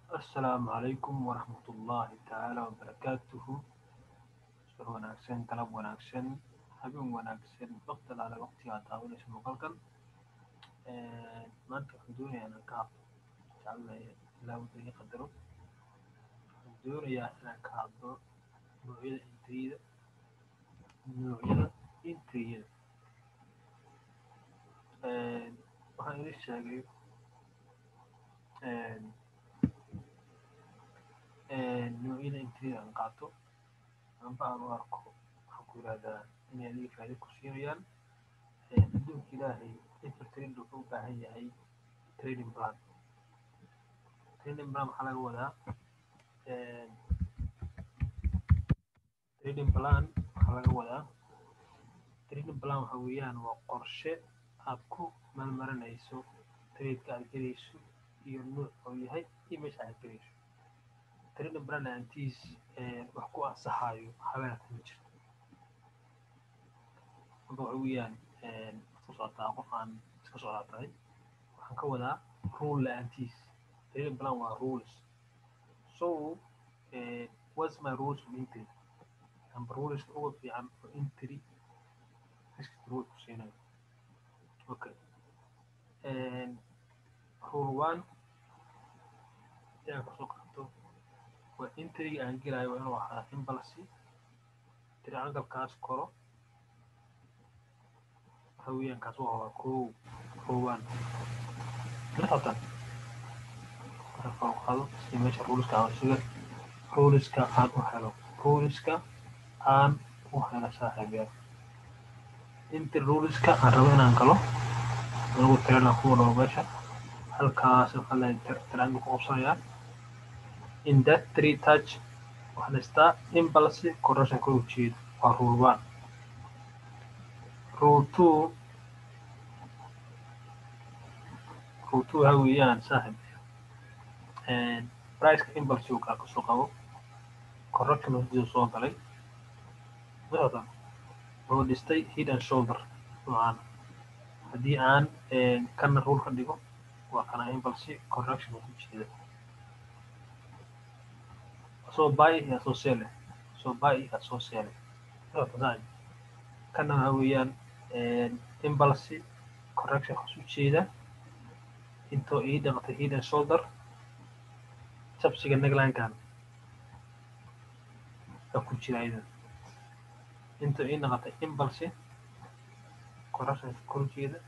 Assalaamu calaykum waraxmatullaahi tacaala wabarakaatuhu subax wanaagsan galab wanaagsan habeen wanaagsan waqti alaale waqtiga aad daawanayso muuqaalkan maanta waxaan doonayaa inaan ka hadlo jeclahay ilaa wadda ii qadaro waxaan doonayaa inaan ka hadlo noocyada intriyada noocyada intriyada waxaan idin sheegay noocyada intriyada aan qaato amba aan u arko waxaan ku yidhahdaa inay adiga faa'iido ku siinayaan adduunka ilaahay inter trader wuxuu u baahan yahay trading plan trading plan waxaa laga wadaa trading plan waxaa laga wadaa trading plan waxa weeyaan waa qorshe aad ku malmarinayso tradeka aad gelayso iyo nuuc oo yahay iyo meesha aad gelayso trading plan la'aantiis wax ku ansaxayo habeenka ma jirto marka waxa weeyaan iska socotaa qof aan iska socdaa tahay waxaan ka wadaa rule la'aantiis trading plan waa rules so what's my rules of entry amba ruleska ugu fiican oo entry risk rule ku siinayo okay rule one inaan kasoo qaato waa intriga aan gelayo waa inuu ahaa imbalsi triangle-kaas koro waxa weeyaan kaas waa waa kow koowan marxatan marka kor qaado si meesha ruleska aan suga ruleska aan u helo ruleska aan u helo saaxiibeyaal inta ruleska aan rabo inaan galo anigu tiranaan ku wadhabo meesha halkaas waxaa leeyahay triangle ku qabsanayaa in that three touch waxaan haystaa imbalse correction kor ujeeda waa rule one rule two rule two waxa weeyaan saaxib priceka imbalse uu kaa kasoo qabo correction hordida soo galay mixotan wuxuu dhistay head and shoulder noocan haddii aan kana rule ka dhigo waa kana imbalse correction ku jeeda soo buy iyo soo sell soo buy iyo soo sell kana waxa weeyaan imbalse correction kasu jeeda intoo ii dhaqatay head and shoulder jabsiga neglankan aa ku jira idan intoo ii dhaqatay imbalse correction kor jeeda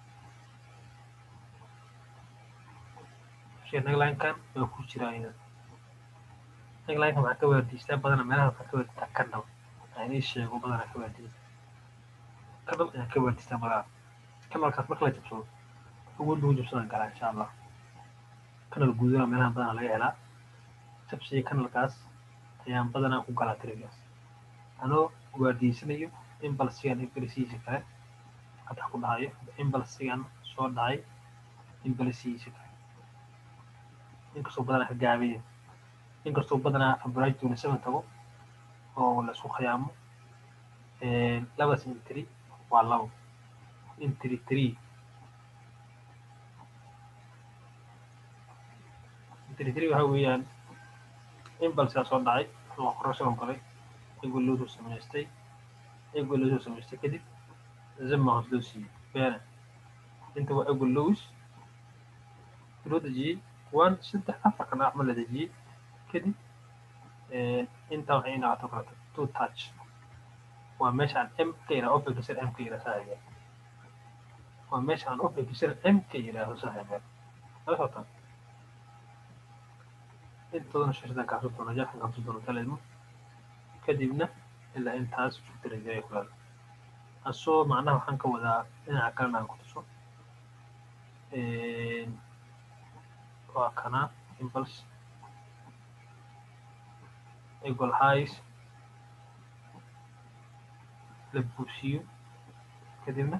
jabsiga neglankan waa ku jira idan neglanka waxaa ka waardiistaa badana meelaha waxaa ka waardiistaa kanal aan ii sheego badana ka waardiista kanal ayaan ka waardiistaa badana kanalkaas marka la jabsado awood lagu jabsadan karaa insha allah kanal guudana meelaha badana laga helaa jabsiga kanalkaas ayaan badanaa ku galaa tirigaas anoo waardiisanayo imbalsigan imbalisihiisa kale hadda ku dhahayo imbalsigan soo dhacay imbalisihiisa kale inkastoo badanaa ka gaabaya inkastoo badanaa average twenty seven tago oo laisku khiyaamo labadaas intri waa labo intri three intri three waxa weeyaan imbalsigaa soo dhacay waa correction galay iyagoo loo soo samaystay iyagoo loo soo samaystay kadib zama hoos loo siiyey beena inta waa ego lows loo dejiyey one saddex afar kana axma la dejiyey kadib intaa waxay inaqato kaleto two touch waa meesha aan m ka yidhaha opekisan m ka yidhaha saaxiibeel waa meesha aan opekisan m ka yidhaaho saaxiibeel la socotaan intoodana shashadan kaasu doona jaxan kaasu doona kaleedmo kadibna ilaa intaas fitirajaya kulaal asoo macnaha waxaan ka wadaa dhinaca kalena aan ku tuso waa kana impulse equal highs la buusiyo kadibna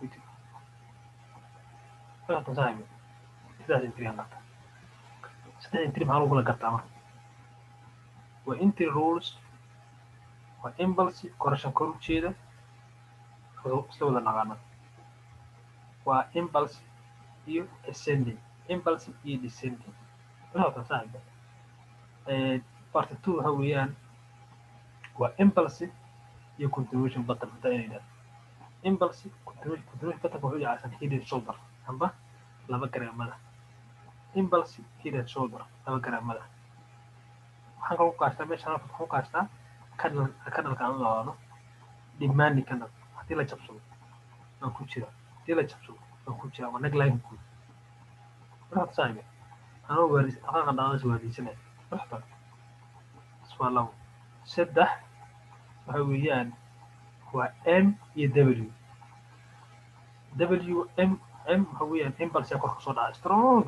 saaxiib sidaas intri aan gartaa saddex intri maxaa lagu kala gartaa marka waa intri rules waa impulse correction kor ujeeda isla wada naqaana waa impulse iyo ascending impulse iyo descending marka saaxiba part two waxa weeyaan waa impulsive iyo continuation button hadda inay dhahdo impulsive continuation continuation button wuxuu yacaysan head and shoulder amba laba garaamada impulsive head and shoulder laba garaamada waxaan kaloo ku kaashtaa meeshaan waxaan ku kaashtaa kanal kanalka aan labaano demanding kanal haddii la jabsado waa ku jira haddii la jabsado waa ku jira waa negline guud markaad saaxibe anoo waaris aqaanka dhaqaas waadiisanaya marxban waa labo saddex waxa weeyaan waa m iyo w w m m waxa weeyaan impulse kor kasoo dhaca strong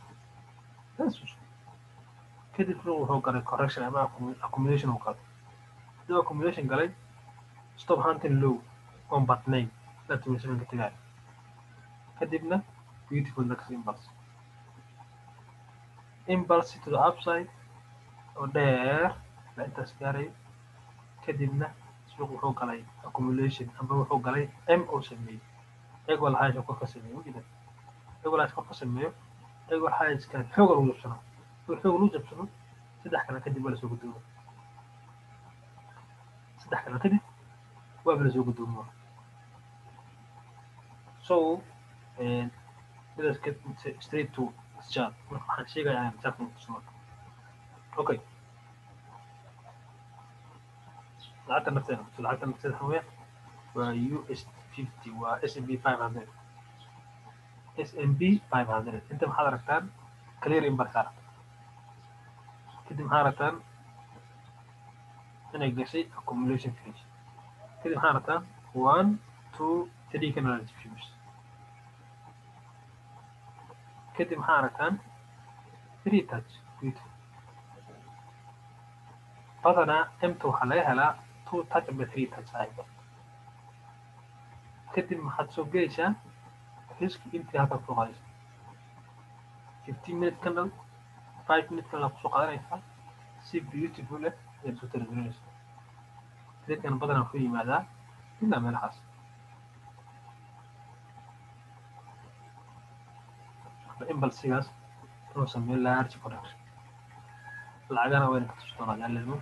kadib wuxuu galay correction ama accumulation uu galay haduu accumulation galay stop hunting low on batnayn la tumisamanka tagaayo kadibna beautiful next impulse impulse to the upside oo dheer la intaas gaarayo kadibna suuq wuxuu galay accumulation amba wuxuu galay m oo sameeyey iyagoo lahaasha kor ka sameeyo wajida iyagoo lahaasha kor ka sameeyo iyagoo xaajiska xooga lagu jabsano oo xoog lagu jabsano saddex kale kadib waa lasoo gudoomo saddex kale kadib waaba lasoo gudoomo so let us get straight to chart marka waxaan sheegayaa chart tusno okay lacagta nafteeda lacagta nafteeda waxa weeyaan waa us fifty waa s m b five hundred s m b five hundred inta maxaad aragtaan clear imbarka aragta kadib maxaa aragtaan inay gashay accumulation finish kadib maxaa aragtaan one two three canal fuse kadib maxaa aragtaan three touch beautiful badanaa emta waxaa laga helaa two touch amba three touch saaxiba kadib maxaad soo gelaysaa riski intii halkaa kusoo qaadaysa fifteen minute candle five minute candle kusoo qaadanaysaa si beautiful eh ayaad soo talagelinaysaa tradkan badanaa wuxuu yimaadaa ilaa meelahaas imbalsigaas inuu sameeyo large production lacagana wayna ka tusi doonaa jaalimo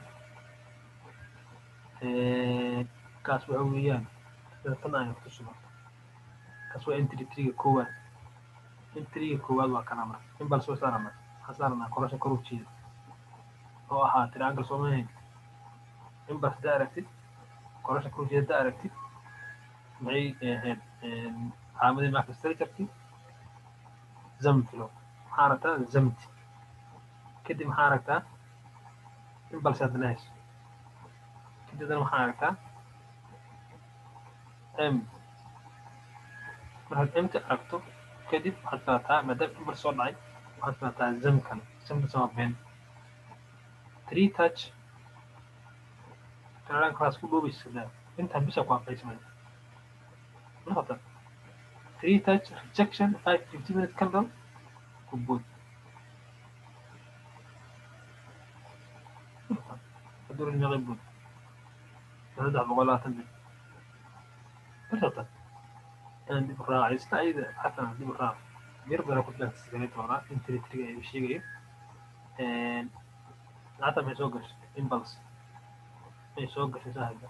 kaas waxa weeyaan tan ayna kutusi doonta kaas waa entry triga koowaad entriga koowaad waa kana marka imbals waa saarana waxaan saaranaa korasha kor u jeeda oo ahaa triangle soomahayn imbals haddaa aragtid korasha kor u jeeda haddaa aragtid maxay ahayd calaamadii marka structureki zamfilo maxaa aragtaa zamti kadib maxaa aragtaa imbals haddana hayso kadib haddana maxaa aragtaa m markaad mta aragto kadib waxaad filataa maadaama imbal soo dhacay waxaad filataa zam kale zamkas waa been three touch kanadaan kalaas ku dhoobaysa intaan bisa ku aqaysmay noqota three touch rejection five fifty minute candle ku bood hadduu naqay bood saddex boqol labaatan mil noqota inaan dib u raacay isla ayada xataa dib u raac mir badan ku filan sigaray doonaa in tiri tiriga ay sheegayo lacagta may soo gashay impulse may soo gashay saaxiba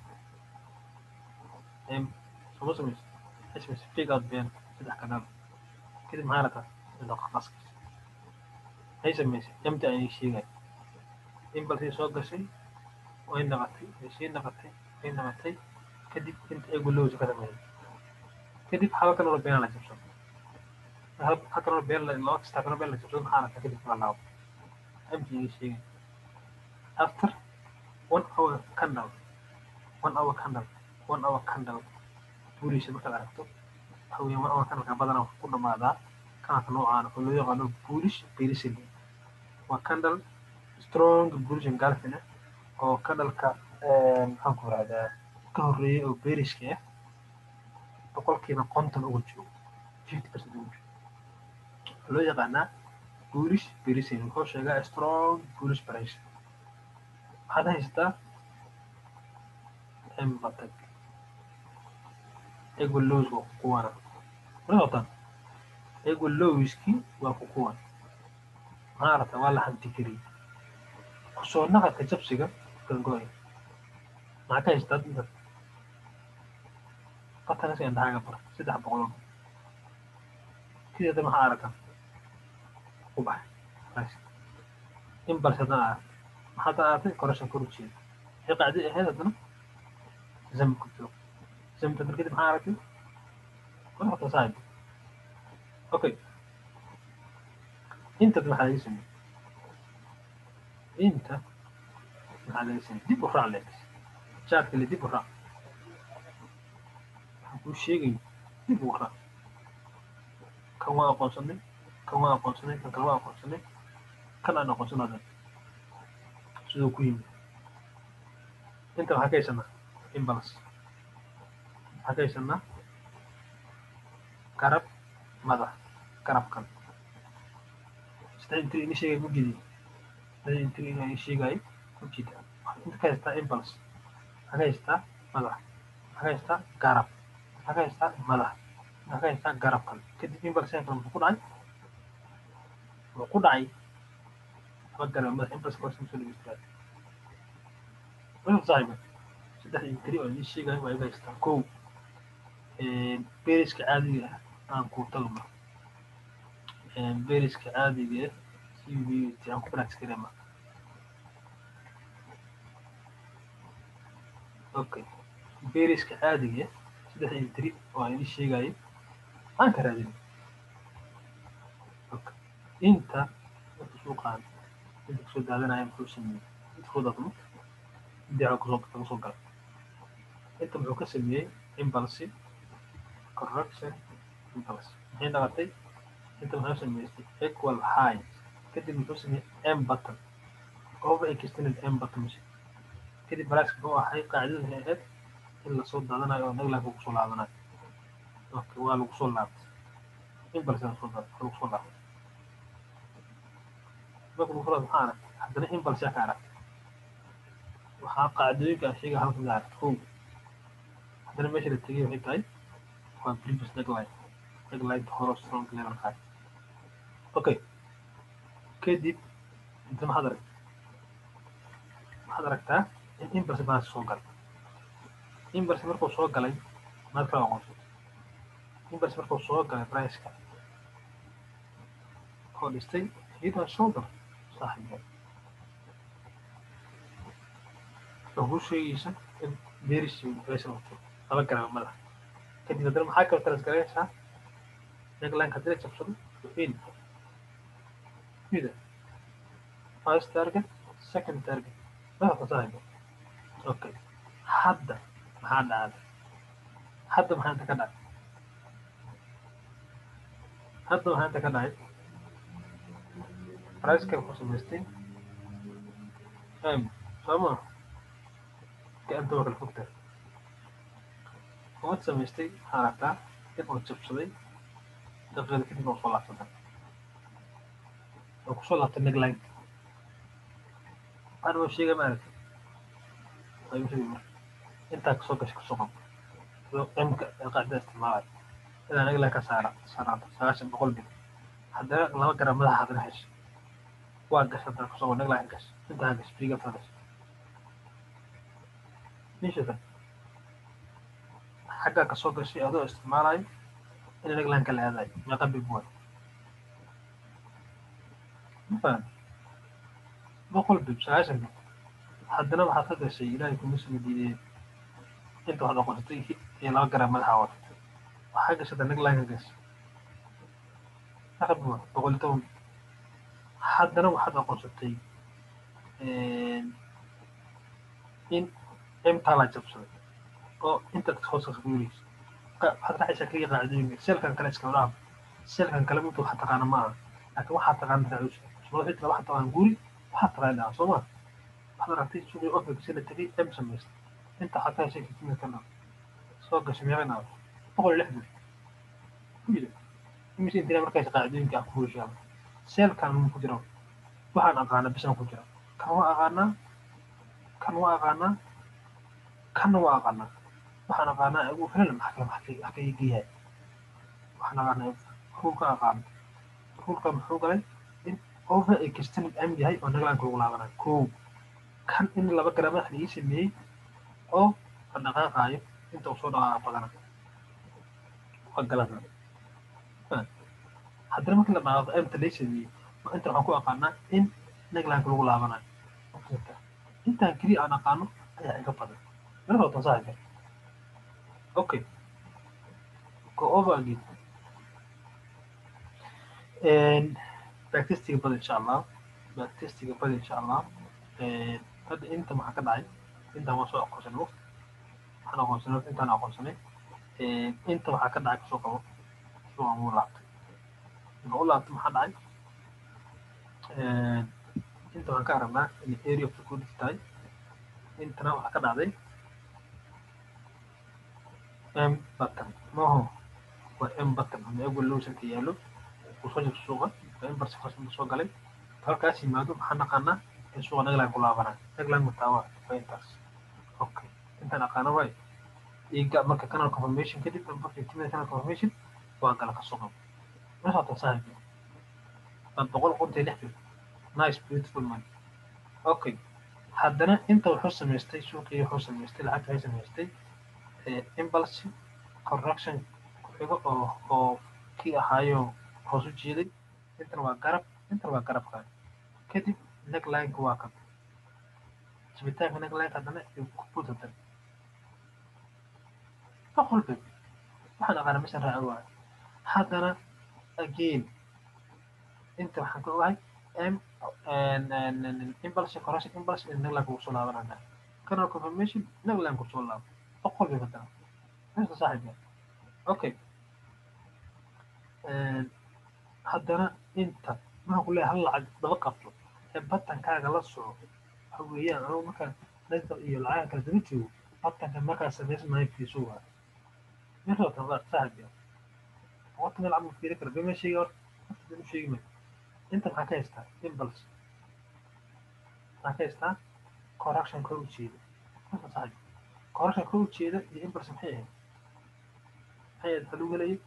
soma samayso ismayso fake out been saddex kanaal kadib maxaa rataa daqa qaskis ay samaysay yamta ayay sheegay impulse ay soo gashay way naqatay way sii naqatay way naqatay kadib inta ay gulowsa ka sameeyay kadib halkan oo been la jabsan halkan oo been la loo kasta kan been la jabsan maxaa rataa kadib la laabo amti ay sheegay after one hour candle one hour candle one hour candle buulisha markaad aragto waxa weeyaan one hour candleka badanaa wuxuu ku dhamaadaa kanalka noocaan oo loo yaqaano buulish beerisil waa candle strong bullish engulfing ah oo candleka maxaan ku rahdaa ka horreeyay oo beerishka ah boqolkiiba konton uga jiro fifty percent uga jiro waxaa loo yaqaanaa bullish beerisil wuxuu sheegaa strong bullish pressure waxaad haysataa embatag ego lows waa ku kuwana marka wataan ego lowski waa ku kuwan maxaa aragtaa waa la hantikariyey kusoo naqadka jabsiga gangoy maxaa ka haystaa inta qatanasi indhahaaga bar saddex boqol sideeda maxaa aragtaa ku baxay in balse haddana arag maxaa haddana aragtay korashan kor u jeeda waxay qacdi ahayd haddana zambi ku joog zambi kadib kadib maxaa aragtay korxata saaib okay intad maxaa laga sameeyey inta maxaa laga sameeyey dib u raac leeg jaadka le dib u raac waxaan kuu sheegayo dib ugu raac kan waa aqoonsanay kan waa aqoonsanay kan kale waa aqoonsanay kan aan aqoonsanaadan siduu ku yimid inta maxaa ka haysanaa imbalance maxaa ka haysanaa garab madax garabkan sida intri ini sheegay ku jidi sida intri ini sheegay ku jida inta ka haystaa impulse maxaa ka haystaa madax maxaa ka haystaa garab maxaa ka haystaa madax maxaa ka haystaa garabkan kadib impulse kan muxuu ku dhacay wuxuu ku dhacay laba garab madax impulse ka horsan soo dhegeystaad wuxuu saaxiba saddex intri oo ini sheegay waa iga haystaa kow beriska caadiga ah aan ku tagno beriska caadiga ah c v t aan ku practice karema okay beriska caadiga saddex intri oo aan idin sheegayo aan ka raadin okay inta marka soo qaado inta kusoo daadanaya muxuu sameeyey inta kusoo daadmo inta kusoo kusoo gala inta muxuu ka sameeyey impulse correction impulse maxay noqotay inta muxuu sameystay equal high kadib muxuu sameeyey m button over extended m button kadib balaaska muxuu ahay qaacidadu waxay ahayd in lasoo daadanayo oo naglaanka kusoo laabanayo okay waa lagu soo laabtay impulse lasoo daad waa lagu soo laabtay marka lagu soo laabtay maxaa aragtay haddana impulse yaa ka aragtay waxaa qaacidooyinka aan sheegay halkan ka aragtay kow haddana meesha la tegay waxay tahay waa previous neckline neckline horo strong level high okay kadib inta maxaad aragtay waxaad aragtaa in impulse balance soo galay impulse markuu soo galay maad kala aqoonsatay impulse markuu soo galay priceka oo dhistay head and shoulder saaxiibka wuxuu sheegaysa in beerisi price wato laba garaba madax kadib haddana maxaa kala transgareynaysaa neckline haddii la jabsado wuxuin mida first target second target madaxa saaxiibka okay hadda maxaa dhacday hadda maxaa inta ka dhacay hadda maxaa inta ka dhacay priceka wuxuu samaystay m sooma gacanta waa kala fogtahay umad samaystay waxaa aragtaa in uu jabsaday daqiiqada kadib oo soo laabsada oo kusoo laabtay neckline waxaan waa sheegay ma aragtay ayuu sheegay marka intaa kasoo gashay kasoo qabo mka qaacida isticmaalayo ilaa neckline ka saara saaraanta sagaashan boqol bil haddana laba garan madaxa haddana heshay waa gashay haddana kasoo qabo neckline gashay intaa gashay biga gashay nishatan xaggaa kasoo gashay adoo isticmaalayo in neckline ka la aadayo meeqa bib waay mafaham boqol bib sagaashan bib haddana waxaad ka gashay ilaahay kuma soo diideen inta waxaad aqoonsatay iyo laba garan madaxa wadatay waxaa gashay hadda neckline ka gashay meeqa bib waay boqol iyo toban bib haddana waxaad aqoonsatay in imtaa la jabsaday oo intaad hoos ka guurayso waxaad raacaysaa kaliya qaacidooyinka selkan kale iska dhaaf selkan kale minta waxaa taqaana ma aha laakiin waxaa taqaana raacayso sumada xita waxaa taqaan guuri waxaa taqaan dhaca soo ma waxaad aragtay suuqii office la tegay m samaystay inta waxaa ka heshay kitimid ka dhaaf soo gashay meeqa dhaaf boqol iyo lixdan kuyida imise intina markaas qaacidooyinka ah ku heshaa selkan mun ku jira waxaan aqaana bisan ku jira kan waa aqaanaa kan waa aqaanaa kanna waa aqaanaa waxaan aqaanaa ugu filan maxka maxka geeyahay waxaan aqaanaa ruulka aqaana ruulka muxuu galay in over extended m yahay oo naglaanka lagu laabanayo kow kan in laba garaa madax laii sameeyey oo dhaqaaqaayo inta uu soo dhaqaaqa badana waa galada haddana markii la dhaqaaqo emta lay sameeyey inta waxaan ku aqaanaa in naglaanka lagu laabanayo intaan keliya aan aqaano ayaa iga badan mara wata saaxiibka okay go over again backtestiga bada insha allah backtestiga bada insha allah hadda inta maxaa ka dhacay intaan waa soo aqoonsanay waqti waxaan aqoonsanay waqti intaan aqoonsanay inta waxaa ka dhacay kusoo qabo suuqan wuu laabtay inta u laabtay maxaa dhacay inta waxaan ka aragnaa inay area of liquidity tahay intana waxaa ka dhacday m button maaho waa m button ama egwel lowsanka yaallo uu soo jirto suuqa waa in barsi farsama soo galay halkaas yimaado maxaa naqaanaa in suuqa naglaan ku laabanaa naglaan mataawa waa intaas okay intaan aqaana waay iga marka canal confirmation kadib markay timid canal confirmation waa gala ka suuqa meeshaa saaxiib waa boqol qontii lix bil nice beautiful money okay haddana inta wuxuu samaystay suuqii wuxuu samaystay lacagta waxay samaystay impulse correction ku xigo oo oo kii ahaayo hoos u jeeday intana waa garab intana waa garabka kadib necklineka waa kan jibitaanka necklineka haddana ku buutadan boqolba waxaan aqaana meeshan raaci waayo haddana again inta waxaan ka ogahay m impulse correction impulse in necklineka uu soo laabanaya canal confirmation necklineka uu soo laabo boqol bay haddana meesha saaxiibka okay haddana inta maxaan ku leeyahay hal lacag daba qabto ee batankaaga la soco waxa weeyaan anugu markaan dadka iyo lacagaha kala daba joogo batanka markaa samaysmayo fiiso waa meesha wata baa saaxiibka horta meel camal fiiri kara bema sheegi horta horta been u sheegi mayo inta maxaa ka haystaa impulse maxaa ka haystaa correction kor u jeeda meesha saaxiibka correction kor u jeeda iyo impulse maxay ahayd maxay ahayd waxaa lagu helayay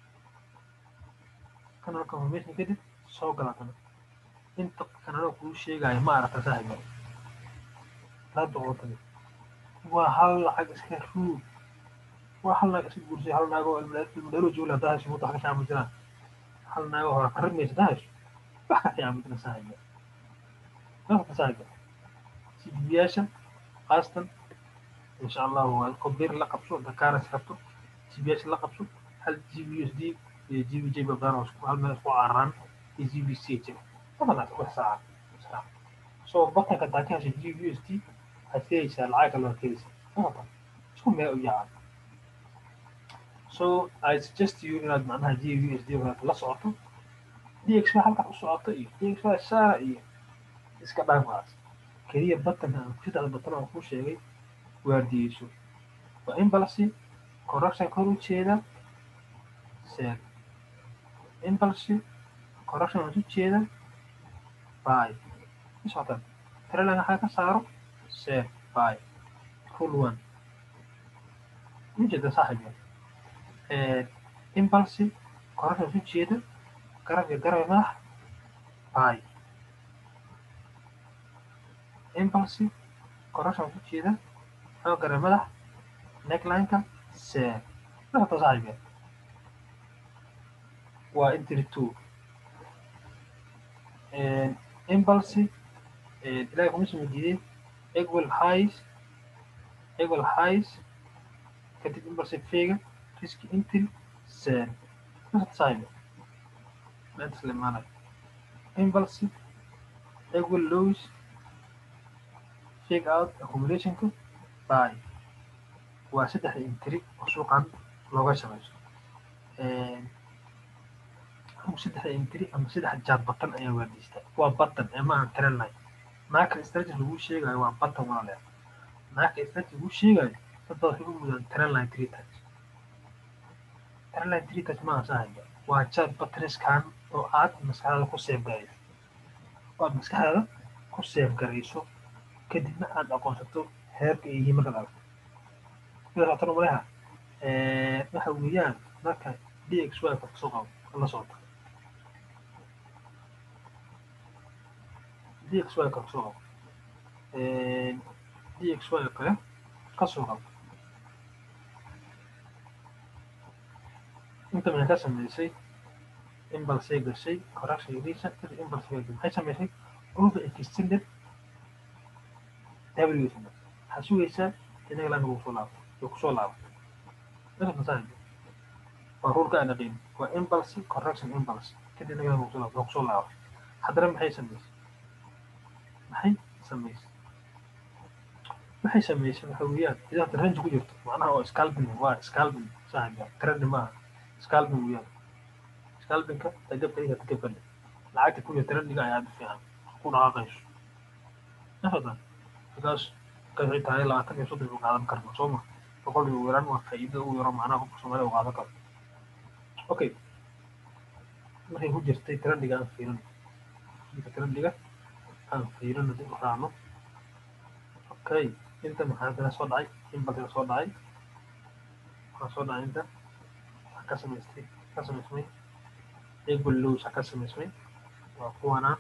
canal confirmation kadib soo galatana inta kanalo kuu sheegayo ma aragta saaxiiba laa doqotay waa hal lacag iska ruug waa hal naag iska guursay hal naagoo ilmadheero joogla haddaa hesho muta wax ka fiican ma jiraan hal naagoo hore qarrimaysa haddaa hesho wax ka fiican ma jiraan saaxiiba marka saaxiiba sidibiyaasha qaastan insha allahu waa kobir la qabso dakaaras rabto sidibiyaasha la qabso hal g b u s d iyo g b j babdaan oo hal meel isku cararaan iyo g b c jira badanaa wax saaca so batanka hadaa ka hesha g b u s d waxaad helaysaa lacag kale waad helaysaa maqata isku meel u yaacan so i suggest you inaad macnaha g b u s d la socoto dx baa halkaa u socoto iyo dx baa saara iyo iska dhaafaas keliya batanka aan saddexda batan aan kuu sheegay waardiyeyso waa impulse correction kor u jeeda seel impulse correction aan u jeeda by socotan trailan waxaa ka saaro seel by full one ujeeda saaxiibya impulse correction aan u jeeda garab iyo garab madax by impulse correction aan u jeeda xoo garab madax necklineka seel socotan saaxiibya waa entry two impulse ilahay kuma soo diiday equal highs equal highs kadib impulse fega risk entry sell saaxiib meenta slimaanay impulse equal lows fake out accumulationka buy waa saddex entry oo suuqan looga shaqeyso saddex entry ama saddex jaad batan ayaa waardiystaa waa batan ee maahan trendline marka strategy lagu sheegayo waa batan walaaleer marka strategy lagu sheegayo dad baa waxay u mudaan trendline three times trendline three times maaha sahaya waa jaad bataniskan oo aad maskaxdaada ku seef garayso oo aad maskaxdaada ku seef garayso kadibna aad aqoonsato heerka ay yihiin markaad aragto satan maleha waxa weeyaan marka dx y kasoo qabo la socota dxy kale kasoo qabo dxy kale kasoo qabo inta maxay ka sameysay impulsay gashay correction yariisa kadib impulse bay gashay maxay sameysay over extended w waxaa sugaysaa inaga laan lagu soo laabto way kusoo laabto marka waa rulka aan aqin waa impulse correction impulse kadib inaga laan lagu soo laabto waa kusoo laabto haddana maxay sameysay maxay sameysay waxay sameysay waxa weeyaan idaata range ku jirto macnaha oo scalping waa scalping saaxiibka trend maaha scalping weeyaan scalpingka tagabka iga tagabka lacagta ku jirta trendiga ayaa aad u fiican ku dhaqaaqayso nafadan markaas waxay tahay labaatan iyo soddon u qaadan karna soo ma boqol iyo yaraan waa faa'iido u yaro macnaha qofka soomaaliya u qaadan karo okay markay ku jirtay trendiga aan fiirin trendiga aan fiirino dib u raacno okay inta maxaa kala soo dhacay impulse soo dhacay waxaa soo dhacay inta waxaa ka samaystay ka samaysmay equal lows ka samaysmay waa kuwanaa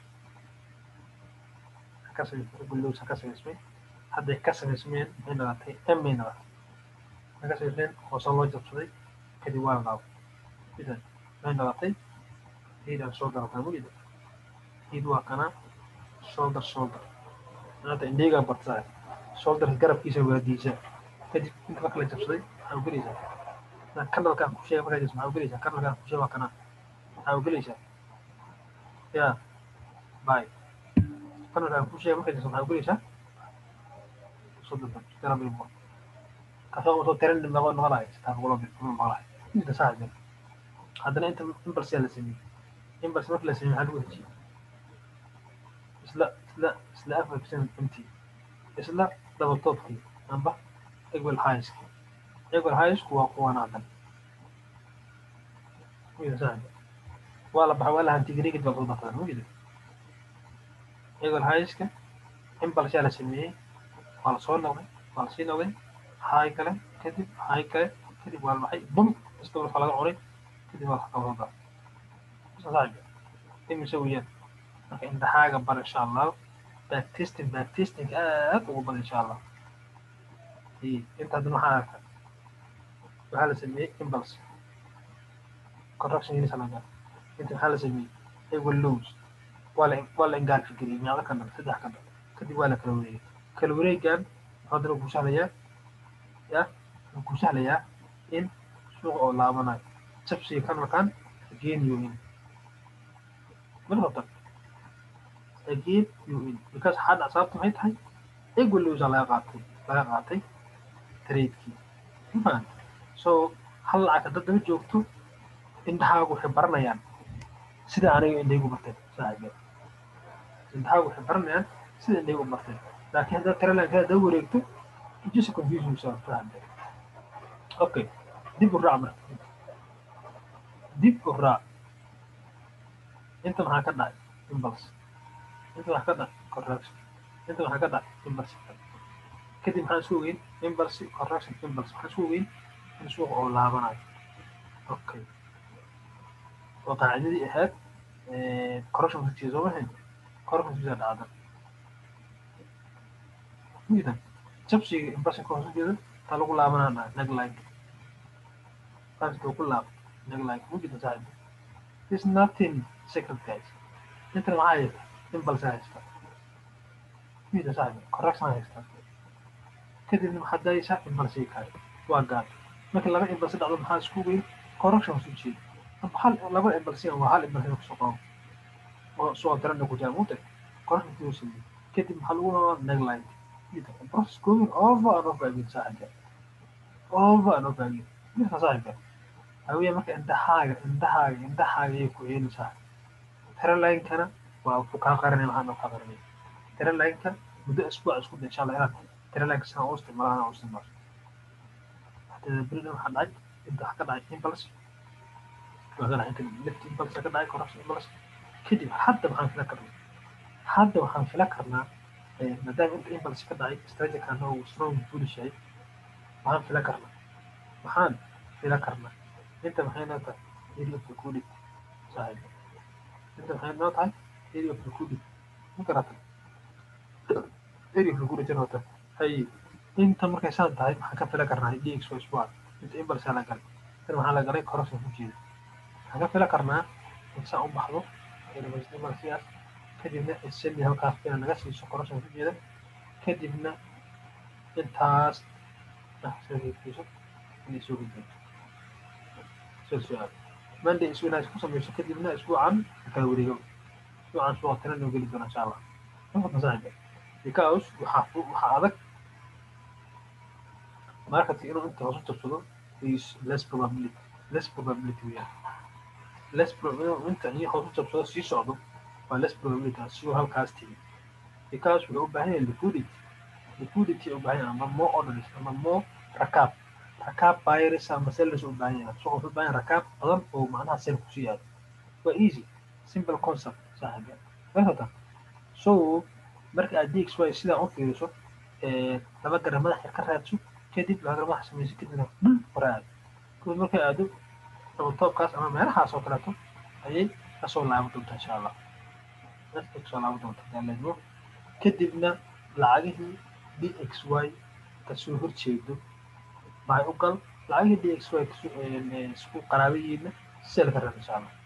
ka samaysmay equal lows ka samaysmay hadday ka samaysmeen maxay dhalatay m bay dhalatay maxay ka samaysmeen hoose loo jabsaday kadib waa la dhaabo idan maxay dhalatay hiidaan soo garataa mugida hiid waa kanaa shoulder shoulder maanta indheegaa bartaa shoulderka garabkiisa waadiisa kadib inta marka la jabsaday maxaa u gelaysaa kanalkaan ku sheega markaa jirta maxaa u gelaysaa kanalkaan ku sheega waa kanaa maxaa u gelaysaa yaa bay kanalkaan ku sheega markaa jirta maxaa u gelaysaa soddon garab ilmo kasoo usoo tiran noqo noqolahay sitaa boqolo bil kuma noqolahay inta saa jira haddana inta impulse la sameeyey impulse marka la sameeyey maxaa lagu heshiiyey isla isla isla afar percent intii isla double topkii amba equal highskii equal highsku waa kuwan haddan waa la baxay waa la hantigreegid baa kudataan mugida equal highska impulse yaa la sameeyey waa la soo noqday waa la sii noqday high kale kadib high kale kadib waa la baxay bum isdawr waxaa laga cunay kadib waa la qabsada saaxiib imise weeyaan marka imtixaaga bar insha allah backtesting backtesting aad ugu badan insha allah inta hadda maxaa arka waxaa la sameeyey impulse correction unit laga inta maxaa la sameeyey equal lows waa la waa la engaarka geliyey meeqa ka dhan saddex ka dhan kadib waa la kala wareegay kala wareegan haddana ku sahlayaa ya wuxuu ku sahlayaa in suuqa oo laabanayo jabsiga kanalkan again you in marka again you in because hadda sababta maxay tahay equal lows laga qaatay laga qaatay tradekii mafahant so hal lacag hadda daba joogto indhahaagu waxay baranayaan sida aniga indhaygu barteen saaxiibeen indhahaagu waxay baranayaan sida indhaygu barteen laakiin haddaad taralanka hadda wareegto just confusion yourself fahamte okay dib u raac marka dib u raac inta maxaa ka dhacay impulse inta waxaa ka dhacay correction inta waxaa ka dhacay impulse kadib maxaan isku ogeyn impulse correction impulse maxaan isku ogeyn in suuqa oo laabanayo okay waa qaacidadii ahayd correction fiftiisa soo mahayn correction fiftiisa dhacda midan jabsiga impulse ka hoos jeeda taa lagu laabanaa dhaca negline taasita ku laab negline mujida saaxiib is nothing secret guys intan maxaa haysta impulse haysta mida saaxiib correction haysta kadibna maxaad dayaysaa impulse kaay waa gaad marka laba impulse dhacdo maxaa isku weyn correction soo jeeda amba hal laba impulse waa hal impulse kusoo qabo oo soo darana ku jaa mute correction soo sameeyey kadib maxaa lagu rabaa negline mida process going over and over again saaxiibka over and over again midka saaxiibka hawiya marka indhahaaga indhahaaga indhahaaga ayay ku celinaysaa taralaynkana waa ku kaa qaranay maxaan kaa qaranay taralanka muddo isbuuc isku day insha allah inaad taralanka sidan u isticmaala anaa u isticmaalo haddii berina waxaa dhacay inta wax ka dhacay impulse waa ka dhacay kadib left impulse ka dhacay correction impulse kadib hadda maxaan fila karnaa hadda waxaan fila karnaa maadaama inta impulse ka dhacay strategikana uu strong bullish yahay waxaan fila karnaa waxaan fila karnaa inta maxay noo tahay area of liquidity saaxiib inta maxay noo tahay area of liquidity ma garata area of liquidity wata hay inta markay saan tahay maxaan ka filan karnaa dx waa isbuuca inta imbalsaa la galay tan waxaa la galay correction ku jeeda waxaan ka filan karnaa in saan u baxdo imbalsiyaas kadibna seli halkaas ina naga siiso correction ku jeeda kadibna intaas soo inay soo gudbinto soo su-aal monday isu inaad ku samayso kadibna isbuucan kala wareego isbuucan suuqa tana noo geli doona insha allah saaxiba because waxaa waxaa adag marketing inuu inta hoos u jabsado is less probability less probability weeyaan less probability inta iyo hoos u jabsado sii socdo waa less probability siduu halkaas tigi because wuxuu u baahan yahay liquidity liquidity u baahan yahay ama more orders ama more rakaab rakaab buyers ama sellers u baahan yahay suuqa wuxuu u baahan yahay rakaab badan oo macnaha sell kusii yaado waa easy simple concept saaxiibya maarata so marka aad dxy sidaa u fiiriso laba gara madax yar ka raadso kadib laba gara madax samayso kadibna dhul hore aado kadib markay aado toobkaas ama meelahaas oo kaleeto ayay kasoo laaban doontaa insha allah kasoo laaban doonta daaledmo kadibna lacagihii dxy kasoo horjeedo baa u gal lacagihii dxy isku qaraabayiina sel ka raad insha allah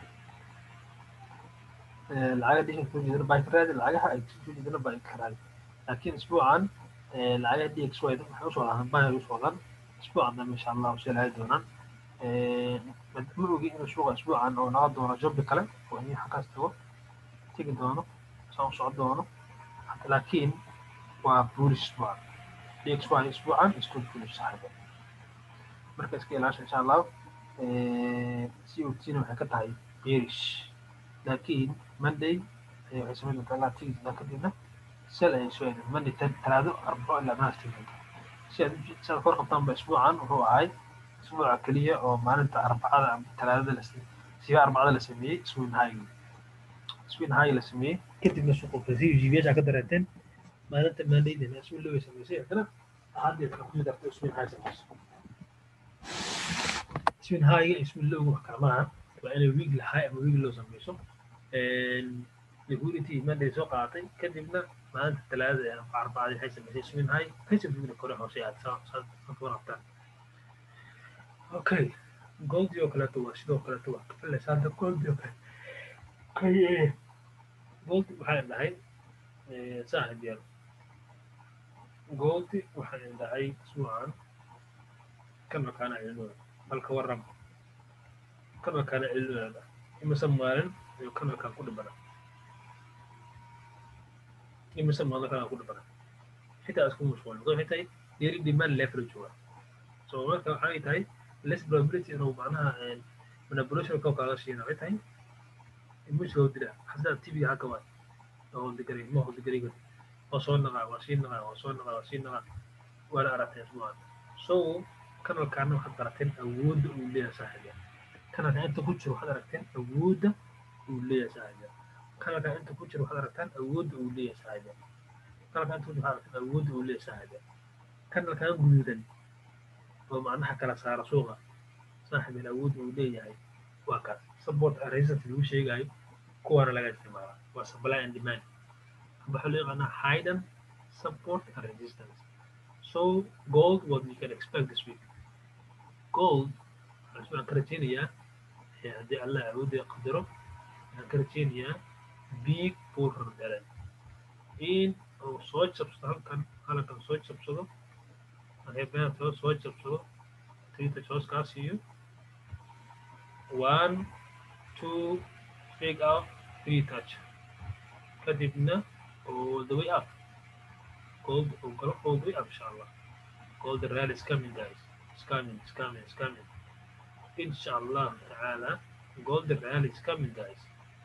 lacagaha dxy kasoo jeedana baa ka raadi lacagaha ay kasoo jeedana baa ka raadi laakiin isbuucan lacagaha dxy waxay usoo wadaan baa usoo wadaan isbuucan dambe insha allah sel aadi doonaan ma ogi inuu suuqa isbuucan oo naga doono jobbi kale oo in xaggaas tago tegi doono saan u socon doono laakiin waa bulish isbuucan dxy isbuucan isku bulish saaxiiba marka iska ilaasha insha allah cot na waxay ka tahay bearish laakiin monday waxay samayn doontaa ilaa tigi doontaa kadibna sel ayay soo aadeen monday talaado arbaco ilaa maas tigi doontaa si aad si aad kor qabtaan ba isbuucan wuxuu ahay isbuuca keliya oo maalinta arbacada ama talaadada la siba arbacada la sameeyey swin high swin high la sameeyey kadibna suuqa si gbs ka dareenteen maalinta maandaydana swin low sameysay haddana haddeed kala kusii dartay swin high sameyso swin high iyo swin low wax kala maaha waa inay weekly high ama weekly low sameyso liquidity monday soo qaadatay kadibna maalinta talaadada ama arbacada waxay sameysay swin high kasii weekly kore hoose aad saad warabtaan okay goldi oo kaleeto waa sidoo kaleeto waa kafilaysa hadda goldi oo kale kay goldi waxaan dhahay saaxib yar goldi waxaan dhahay isbuucan kan makaana cilmooda balka waram kan makaana cilmooda imase maalin iyo kan makaan ku dhibana imase maalin kan ku dhibana xitaa isku mashquulin waxay tahay dheeri demand leverage waa so marka waxay tahay less probability inuu macnaha manipulation koo kaaga shiina waxay tahay imushi loo dira xasdaa tv haka waay oo holdigari ma holdigariga waa soo naqaa waa sii naqaa waa soo naqaa waa sii naqaa waana aragtay isbuucan so kanalkaana waxaad barateen awoodda uu leeyahay saaxiibya kanalka inta ku jiro waxaad aragteen awoodda uu leeyahay saaxiibya kanalka inta ku jiro waxaad aragtaan awoodda uu leeyahay saaxiibya kanalka inta ku jiro waxaad aragtaan awoodda uu leeyahay saaxiibya kanalkan guduudan oo macnaha kala saara suuqa saaxiibin awood uu leeyahay waa kaas support and resistance lagu sheegayo kuwaana laga isticmaala waa supply and demand waxaa loo yaqaanaa hidden support and resistance so gold what we can expect this week gold waxaan ka rajeynayaa haddii allah awoodda qadaro waxaan ka rajeynayaa big bull rundalen in uu soo jabsado halkan halkan soo jabsado reebeenka soo jabsado twitter hooskaas siiyo one two fake out three touch kadibna all the way up gold oo galo all the way up insha allah gold rally is coming guys it's coming it's coming it's coming insha allah taala gold rally is coming guys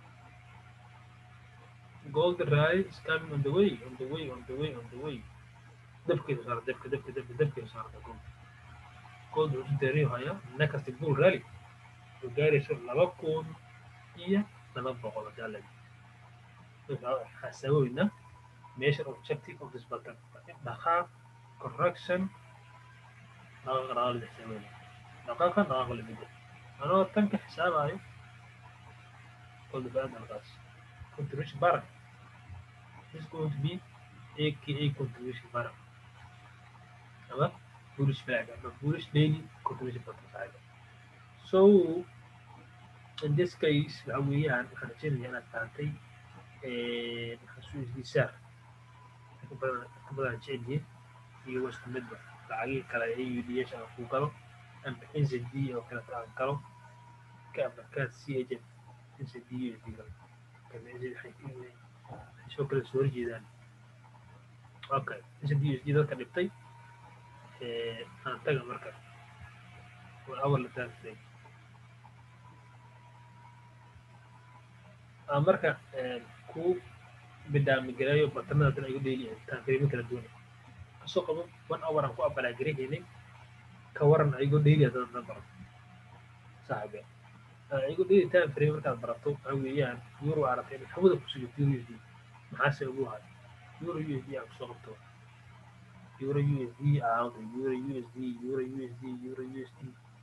gold rally is coming on the way on the way on the way on the way dabkeedu saara dabka dabka dabka dabkeedu saarta gold gold wuxuu deeriyo hayaa nakasti bull rally wuxuu gaarayso laba kun iyo laba boqol jaalad xasaaboyna measure objective of this button dhaqaaq correction dhaqaaqa dhaqaaqa la xisaaboyna dhaqaaqa dhaqaaqa la bedel anoo tanka xisaabayo gold baan halkaas contribution barak is going to be aka contribution bar ama bullish flag ama bullish daily contribution button saaxiiba so in this case waxa weeyaan waxaan rajeynayaa inaad fahamtay waxaan soo isdiisaar ka badan ka badan jecelihiin iyo waa isku midba lacagihii kale ee udh aan ku galo ama nzd oo kale aan galo ka markaad c agent nzd usd galo soo kale soo horjeedaan okay nzd usd dadka dhibtay aan taga marka waa awal la taagtay aan marka ku bidaamigaleeyo batanada tan igu dheeliyahay taanfirimin kala duwan kasoo qabo one hour aan ku abalaagarahaynay ka waran ayagoo dheeli haddaad na baro saaxibe ayagoo dheeli time frame markaad barato waxa weeyaan euro aragtay inay hawada ku sugato euro usd maxaase ugu hayo euro usd aan kusoo qabto euro usd aawda euro usd euro usd euro usd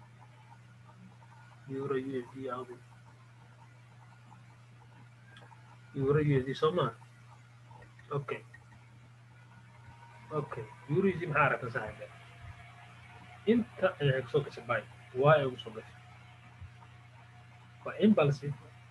euro usd aawda euro usd soo maa okay okay euro usd maxaa aragta saaxibe inta ayaa kusoo gashay bay waa ay ugu soo gashay waa imbalsi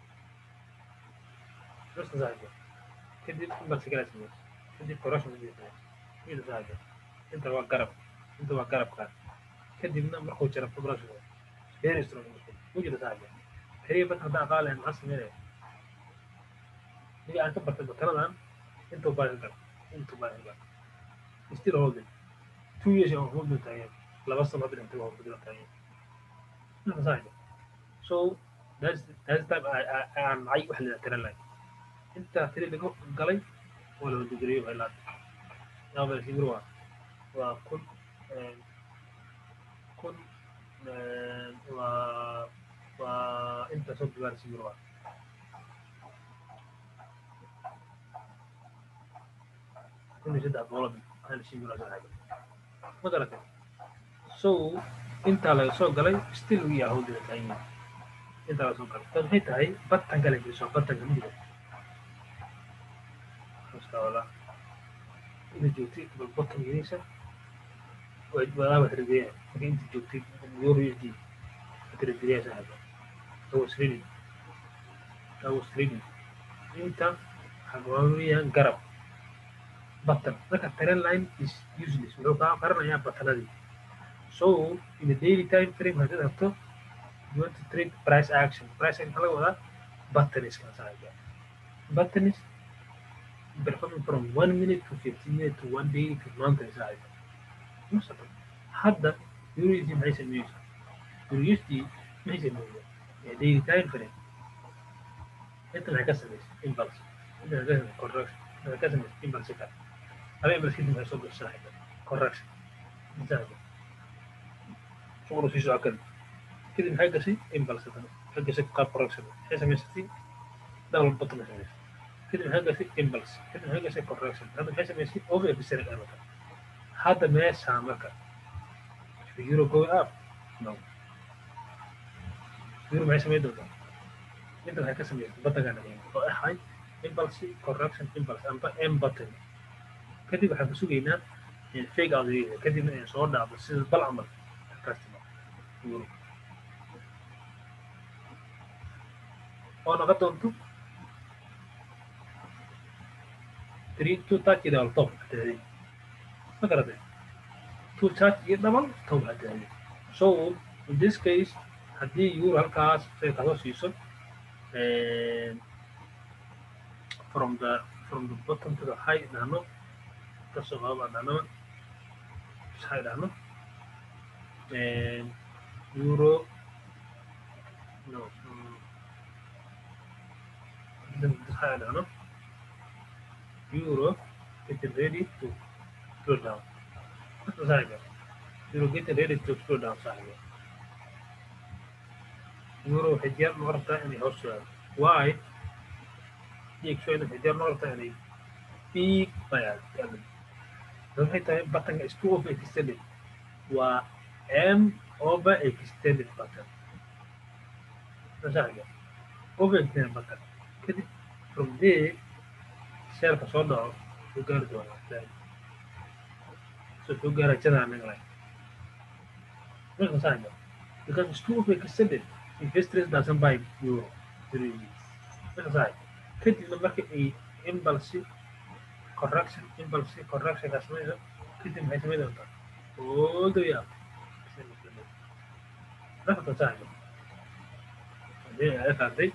nuska saaxibe kadib imbalsi kala samaysa kadib corruption kadib samaysa mida saaxibe inta waa garab inta waa garabkaan kadibna markuu jira progression very strong mujida saaxibe xiriir bad haddaan aqaalahan maxaa sameynaya niga aan ka bartay bakanadan intuu baahi gal intuu baahi gal still holding two years aan holding taagan laba sano hadda intay waa holding taagan nuska saaxibe so that's that's time aan nacay wax la tiran lahay inta tiri laga galay waa la digriyo waa ilaa yaaba sibir waa waa kun kun waa waa inta soo digaar sibir waa kun iyo saddex boqol hal sibir waa saaxiib ma garatay so intaa laga soo galay still we are holding taagan intaa soo galay tan maxay tahay batan kale geliso batanka midiga wala inta joogtay bal batan gelinaysa wadaa wax rideeya marka inta joogtay euro usd rideeya saaxiba that was reading that was reading inta waxaa weeyaan garab batan marka trend line is useless wuxuu kaa qaranayaa batanadii so in the daily time frame haddaad rabto you want to trade price action. Price action laga wadaa button is kan saaxiba. Button is performing from one minute to fifteen minutes to one day to month is saaxiba. Masata. Hadda USD maxay sameeyeysaa? USD maxay sameeyeysaa? Ee daily time frame. Inta maxay ka sameysay? Impulse. Inta maxay ka sameysay? Correction. Inta maxay ka sameysay? Impulse ka. Haba impulse kadib maxay soo gashay saaxiba? Correction. Saaxiba. Shughulu sii socon kara. كده maxay gashay imbalse tan maxay gashay qaab correction maxay samaysatay double button maxay samaysay كده maxay gashay impulse كده maxay gashay correction hadda maxay samaysay over episodic amaka hadda meesha marka euro go up no euro maxay samayn doontaa inta waxay ka samaysay buttonkan oo ahay impulse correction impulse amba m button kadib waxaan ku sugaynaa fake out kadibna ay soo dhacdo sida bal camal customer euro oo noqon doonto three two touch iyo double top hadaaday ma garatay two touch iyo double top hadaaday so in this case haddii euro halkaas say kasoo siiso from the from the bottom to the high dhahno kasoo qaba dhahnaba high dhahno euro no high dhahno euro getting ready to go down saaxiga euro getting ready to go down saaxiga euro waxay diyaar noo rabtaa inay hoos socdo why dxn waxay diyaar noo rabtaa inay big bayad waxay tahay buttonka is two over extended waa m over extended button saaxiga over extended button kadib from there sheelka soo dhaco soo gaari doonaa so soo gaara jada anaga lay marka saanga because it's too overextended investors doesn't buy euro during weeks marka saanga kadibna marka ay impulse correction impulse correction ka samayso kadib maxay samayn doontaa all the way up marka saanga hadii ay fahamtay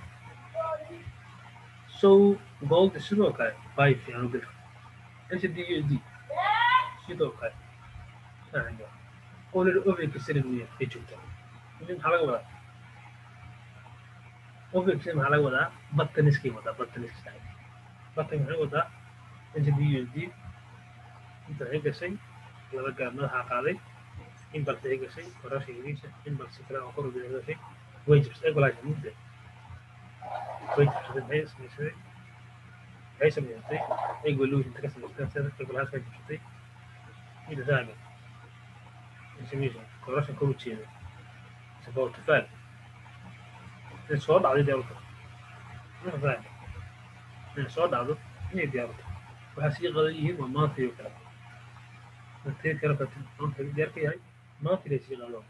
so gold sidoo kale buy fiican u bil ncdud sidoo kale saanga already overextended weya ay joogtaa idin maxaa laga wadaa overextended maxaa laga wadaa bataniskay wadaa bataniska batan maxay wadaa ncdud inta waxay gashay laba gaar madaxa qaaday impulse ay gashay correction yariisa impulse kale oo kor u gashay wages equalize mudda wages maxay samaysay maxay samaysay equal inta ka samaysay sida equalize ka jirtay ida saaga information correction kor u jeeda sababta faal in soo dhacday diyaaruta ma faal in soo dhacdo inay diyaaruta waxaa sii qadan yihiin waa maanta iyo kale martay kale ka maanta diyaar ka yahay maanta ilay sii qado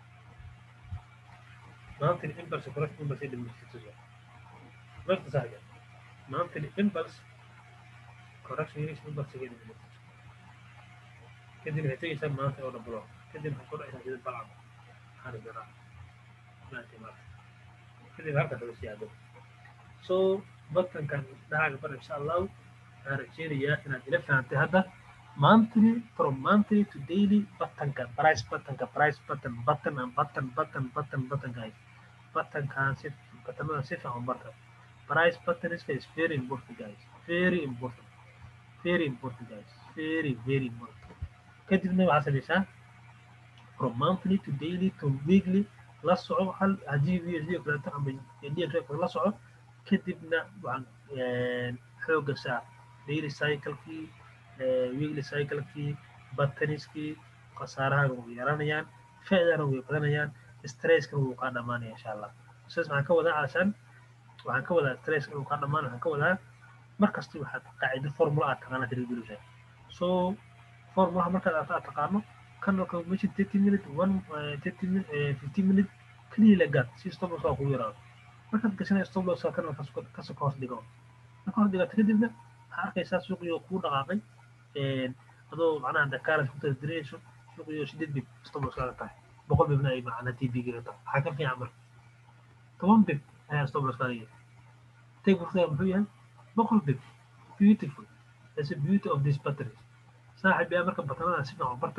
maanta impulse correction impulse ay dhimirtay marka saaga maanta impulse correction yaris impulse ay dhimirtay kadib waxay tegaysaa maanta oo dhablo kadib waxay ku dhacaysaa sida balcad xaris daraa maanta maanta kadib halkaas la sii aado so batankan dhahaaga bar insha allahu waxaan rajeynayaa inaad ila fahantay hadda monthly from monthly to daily batanka price batanka price button button and button button button button guys batankan si batanada si fiican barta price button is is very important guys very important very important guys very very important kadibna waxaa samaysaa from monthly to daily to weekly la soco hal haddii vsd kaleeto ama dmk la soco kadibna waxaan xooga saa daily cyclekii weekly cyclekii bataniskii khasaaraha way yaranayaan fa'dana way badanayaan stresskana wuu kaa dhamaanaya insha allah sidaas waxaan ka wadaa calashaan waxaan ka wadaa stresska inuu kaa dhamaan waxaan ka wadaa markasta waxaad qaacido formula aad taqaana tirigelishaa so formulaha markaad aad taqaano kanalka meesha thirty minute one thirty minute fifty minute keliya la gaad si stop loss waa kugu yaraado markaad gashanaya stop loss kanalkaas kasoo ka hoos dhigo marka hoos dhigato kadibna waxaa arkaysaa suuqiyo kuu dhaqaaqay adoo macnaha dakaaras ku tasdirayso suuqiyo sideed bib stop loss kaaga tahay boqol bibna ay macna t v gaga tahay waxaa ka fiican marka toban bib ayaa stop loss kaaga yahay take profit muxuu yahay boqol bib beautiful that's a beauty of this batteries saaxib yaa marka batanada si fiican barta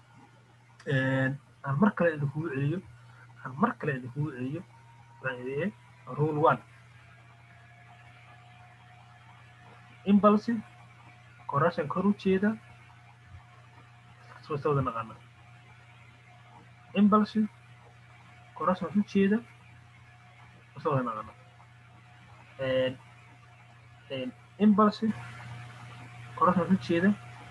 aan mar kale idinkugu celiyo aan mar kale idinkugu celiyo waxaan idin rule one impulsive correction kor u jeeda soo wada naqaana impulsive correction u jeeda soo wada naqaana impulsive correction u jeeda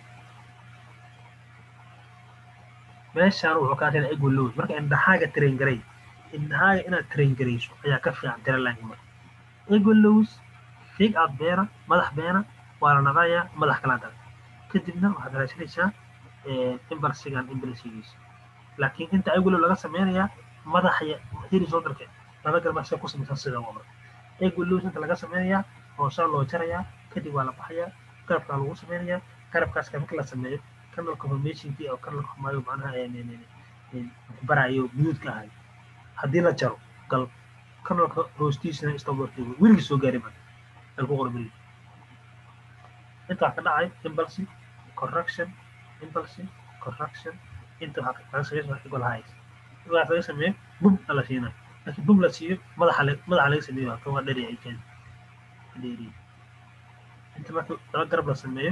meeshaan wuxuu kaa keenay ego load marka indhahaaga train garay indhahaaga inaad train garayso ayaa ka fiican tiralank marka ego lows fig out beena madax beena waa la naqayaa madax kala dal kadibna waxaad raadsanaysaa imbalsigan imbalsigiisa laakiin inta ego low laga sameynayaa madaxa hiri soo darke laba garbaxsa ku samaysan sida waa marka ego lows inta laga sameynayaa hoosaa loo jarayaa kadib waa la baxayaa garabkaa lagu sameynayaa garabkaas marka la sameeyo kanal confirmationkii oo kanal xumaayo macnaha barayo miyuudka ahay haddii la jaro gal kanalka hoostiisana stopworkiiba weligii soo gaari marka al ku qormari inta waxaa ka dhacay impulse correction impulse correction inta waxaa kaga sameeyo equal highs waxaa laga sameeyo bum la siina laakiin bum la siiyo madaxa madaxa laga sameeyo waa kan waa dheeri ay keen dheeri inta marka laba garab la sameeyo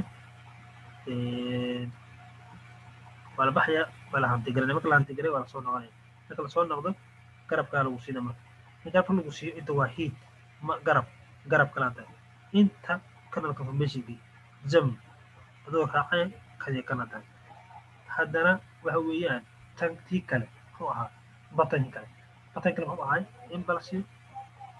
waa la baxaya waa la hantigaranaya marka la hantigaray waa lasoo noqonaya marka lasoo noqdo garabkaa lagu siina marka in garabka lagu siiyo inta waa heat ma garab garab kala tahay inta kanal confirmationkii jam adoo raacaya kaya kana tahay haddana waxa weeyaan tan tii kale muxuu ahaa batankii kale batankii kale muxuu ahay impulse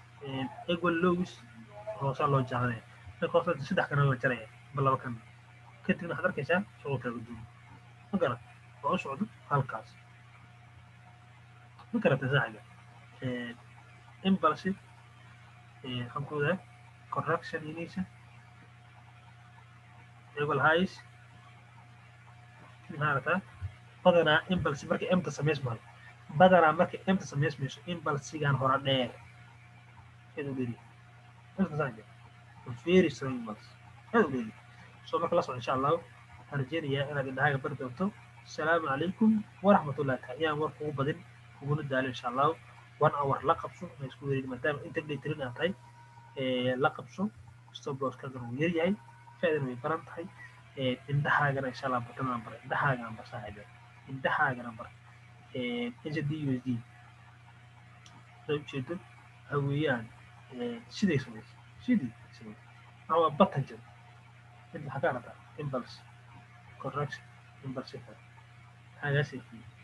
equal lows hoosaa loo jaadanaya marka hoose saddex kana la jaraya ba laba kana kadibna waxaad arkaysaa shuqulkaaga duubo ma garat waa u socdo halkaas ma garata saaxiga impulsive waxaan ku odaa correction inaysa equal highs maxaa aragtaa badanaa impulsive markay emta samaysmayo badanaa markay emta samaysmayso impulsigan hora dheer aad u dheeri very strong impulse aad u dheeri soo marka la soco insha allahu waxaan rajeynayaa inaad indhahaaga bari doonto asalaamu calaykum waraxmatullahi taala yaan war kugu badin kuguna daalo insha allahu one hour la qabso ma isku wereegi maadaama inta dhaytirin aad tahay la qabso stop loskaagana wuu yaryahay faaidana way baran tahay indhahaagana insha allah batanan bara indhahaagana bar saaxiibe indhahaagana bar hd usd saa ujeedo waxa weeyaan siday samaysa sidii samaysa waxa waa batan jir mid maxaa ka arataa impulse correction impulse hagaasay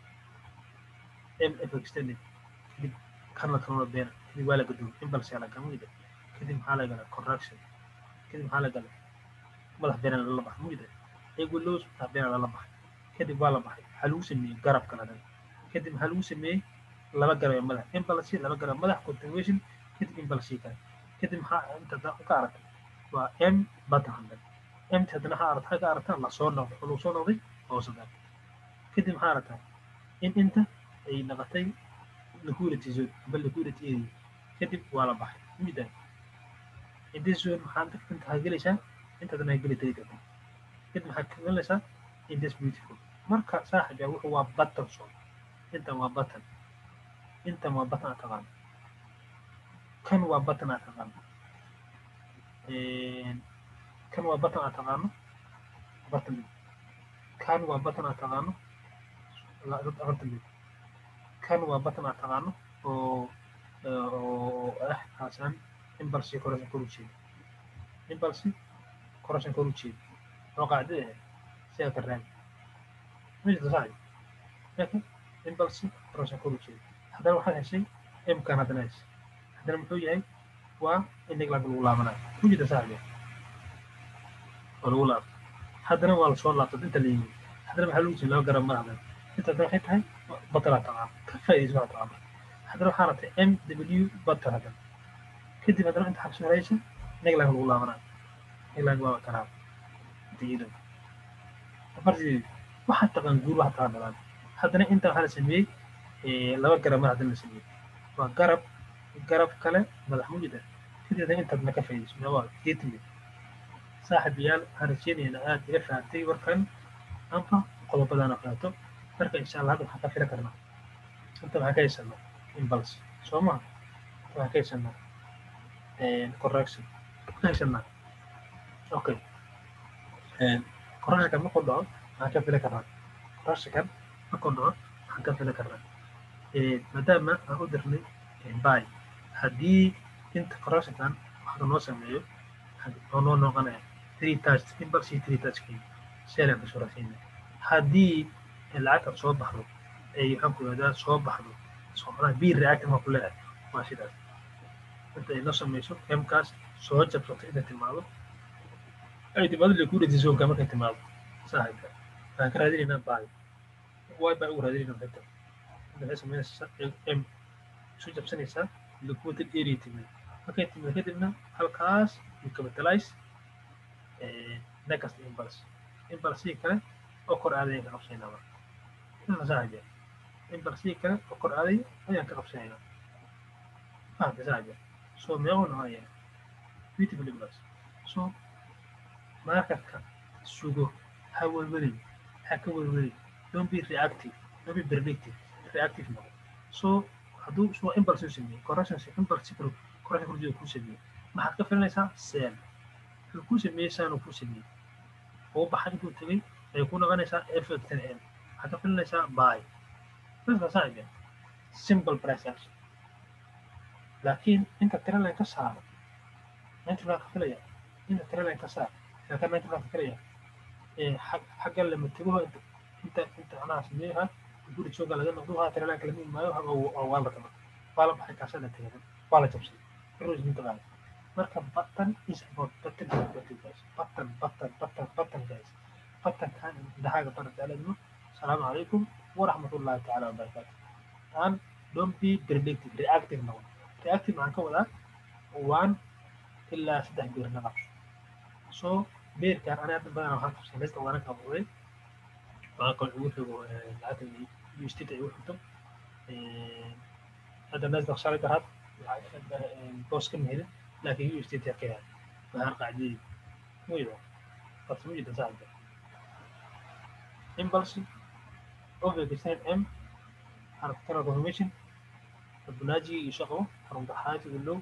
mf extended kadib kanla kanula beena kadib waa la gaduum impulse la gamida kadib maxaa la galaa correction kadib maxaa la galaa madax beena lala baxay mugida egulos madax beena lala baxay kadib waa la baxay waxaa lagu sameeyey garab kala dhan kadib maxaa lagu sameeyey laba garab ee madax impulse laba garab madax continuation kadib impulse kale kadib maxaa inta ka aragtay waa m batan hundred mt haddana waxaa aragtaa ka aragtaa lasoo noqday oo lagu soo noqday hoose daal kadib maxaa aragtaa in inta ay noqotay liquidity zone amba liquidity area kadib waa la baxay mujida inta zone maxaa inta inta waxaa gelaysaa intaadana geli tagi karta kadib waxaa ka gelaysaa in this beautiful marka saaxiba wuxuu waa button zone intan waa button intan waa button aad taqaano kan waa button aad taqaano kan waa button aad taqaano afartan bid kan waa button aad taqaano afartan bid kan waa button aad taqaano oo oo ah haasan impulse correction kor u jeeda impulse correction kor u jeeda oo qaacdada ah sidaa ka raadi mujida saaxib laakiin impulse correction kor u jeeda haddana waxaad heshay mkan haddana heshay haddana muxuu yahay waa in neglag lagu laabanayo mujida saaxib oo lagu laabto haddana waa lasoo laabtay inta la yimid haddana maxaa lagu jirin laba garab madaxdan inta haddana waxay tahay batalaa taqaan ka faa'iidaysa waxaa taqaan haddana waxaa ratay m w batal haddana kadib haddana inta xabsi haraysa neglag lagu laabanayo neglag waa karaa diidan afartii waxaa taqaan guur waxaa taqaan dhalaan haddana inta waxaa la sameeyey laba garab madax haddana la sameeyey waa garab garab kale madax mujida kadib haddana intaadna ka faa'iidayso waa geetimid saaxiibayaal waxaan rajeynayaa aad ila fahamtay warkan amba qodobadaan qaato marka insha allah hadda waxaan ka fili karnaa inta waxaan ka haysanaa impulse soo maha waxaan ka haysanaa correction ka haysanaa okay correctionkan markuu dhaco waxaan ka fili karnaa correctionkan markuu dhaco waxaan ka fili karnaa maadaama aan u dirnay by haddii inta correctionkan waxka noo sameeyo oo noo noqonaya three touch impulse three touch kii seelan ka shurasiina haddii lacagta soo baxdo ay waxaan ku yidhahdaa soo baxdo soomalaha b reactive ku leedahay waa sidaas inta ay noo samayso mkaas soo jabsato inta timaado ay timaado liquidity zonka markay timaado saaxiibka waxaan ka raadinaynaa baay way baa ugu raadinaynaa xigta waxay samaynaysaa m soo jabsanaysaa liquidity area timid markay timid kadibna halkaas you capitalize next impulse impulse kale oo kor aaday ka qabsanaynaa marka inta saaxiibya impulse kale oo kor aaday ayaan ka qabsanaynaa fahamta saaxiibya so meequu noqonaya beautiful impulse so markarka sugo ha welwelin ha ka welwelin don't be reactive don't be predictive reactive noqo so hadduu soo impulse u sameeyey correction impulse kale correction kurjida kuu sameeyey maxaad ka filanaysaa seel wuxuu kuu sameeyey saanuu kuu sameeyey oo baxay intuu tegey ay ku noqonaysaa effect n waxaad ka filanaysaa buy dadka saaxiibya simple price action laakiin inta tiraline ka saaro ninety baan ka filaya inta tiraline ka saar laakiin ninety baan ka filaya xagga lama tegoha inta inta anaa sameeyaha guri jooga laga noqdo ha tiraline kala mid maayo waa la tama waa la baxay kaasada tegay waa la jabsay rose minta marka button is about button button guys button button button button guys fatankan indhahaaga barataaladmo asalaamu calaykum waraxmatullaahi tacaala wabarakaatu and don't be predictive reactive noqon reactive maxaan ka wadaa one ilaa saddex beer naqab so beerkan ani hadda badanaa waxaan qabsay meesta waana qabuuray waxaa kaloo igu xigo lacagta ustita igu xigto hadda nasdaq shalay daraad boos ka mehelin laakiin ustita ka yahay waxaan qacdiyey muyda qabsa mujida saaxiba impulse overgestain m حركتنا confirmation البناجي يشغله حركة حاجة له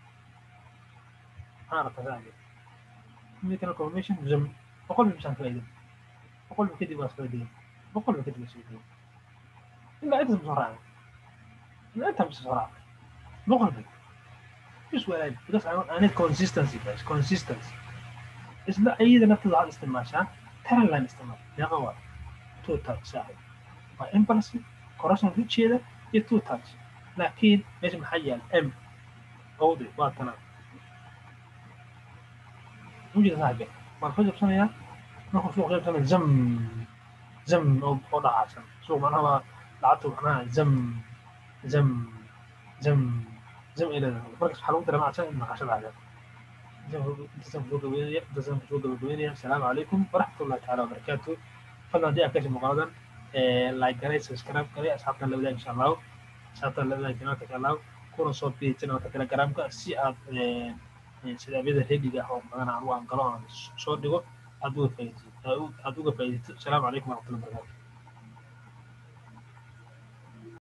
حركة ثانية مثل confirmation زم بقول بمشان فايدة بقول بكذب بس فايدة بقول بكذب بس فايدة إلا أنت بسرعة إلا أنت بسرعة بقول بك مش ولا بس أنا consistency بس consistency بس لا أيضا نفذ على الاستماع ترى لا نستمر يا غوار توتال ساعد impulsive correction ridgeeda iyo two touch laakiin meesha maxaa yaal m owde waa tanaa mujida saaxibe waan soo jabsanayaa markuu suuq jabsanaya zam zam oo dhacaasan suuq macnaha waa lacagtu macnaha zam zam zam zam ay leedahay markaas waxaa lagu dareemacsan in naqashada intaasaan kusoo gabeynaya intaasaan kusoo gabagabeynaya asalaamu calaykum waraxmatullahi tacaala wabarakaatu fadlan haddii aad ka heshay muuqaaladan like garay subscribe garay asxaabtan la wadaag insha allahu asxaabtan la wadaag janaalka insha allahu kuna soo biiri janaalka telegramka si aad sidaamyada rediga ah oo badan aan u aan galo aan soo dhigo aad uga faa'iidaysid aad uga faa'iidaysid asalaamu calaykum waraxmatullahi wabarakatu